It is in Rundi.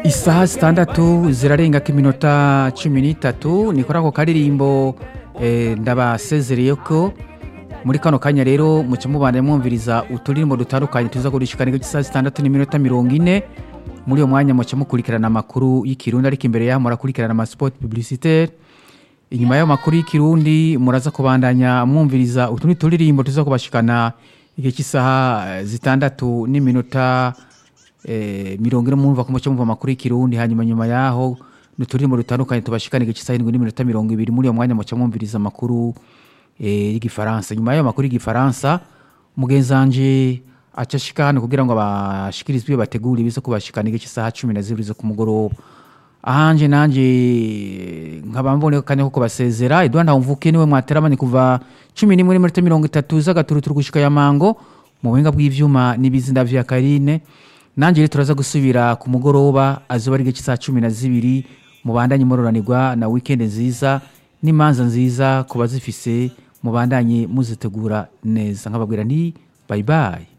isaha zitandatu zirarengako iminota cumi n'itatu ni kuri ako karirimbo eh, ndabasezereye ko muri kano kanya rero muca mubana mwumviriza uturirimbo dutandukanye tuza kurishikana isaha zitandatu n'iminota mirongo ine muri uyo mwanya muca mukurikirana amakuru y'ikirundi ariko imbere yaho murakurikirana amasport publicitaire inyuma y'ayo makuru y'ikirundi muraza kubandanya mwumviriza utundi turirimbo tuza kubashikana igihe cy'isaha eh, zitandatu n'iminota eh, mirongo ine mwumva ko muca mumva amakuru y'ikirundi hanyuma nyuma yaho n'uturirimbo dutandukanye tubashikana igihe cy'isaha indwi n'iminota mirongo ibiri muri uyo mwanya muca mwumviriza amakuru eh, y'igifaransa nyuma y'ayo makuru y'igifaransa mugenzi wanje aca ashika hano kugira ngo abashikirize ibyo bategura ibiza kubashikana igihe cy'isaha cumi na zibiri zo ku mugoroba ahanje nanje nkaba mbonye kanya ko kubasezera Edouard Ntawumvuke niwe mwateramanye kuva cumi n'imwe n'iminota mirongo itatu z'agaturuturu gushika ya mango mu buhinga bw'ivyuma n'ibizinda vya Karine nanje rero turaza gusubira ku mugoroba azuba ari igihe cy'isaha cumi na zibiri mubandanye mororanirwa na weekend nziza n'imanza nziza ku bazifise mubandanye muzitegura neza nkababwira nti bye bye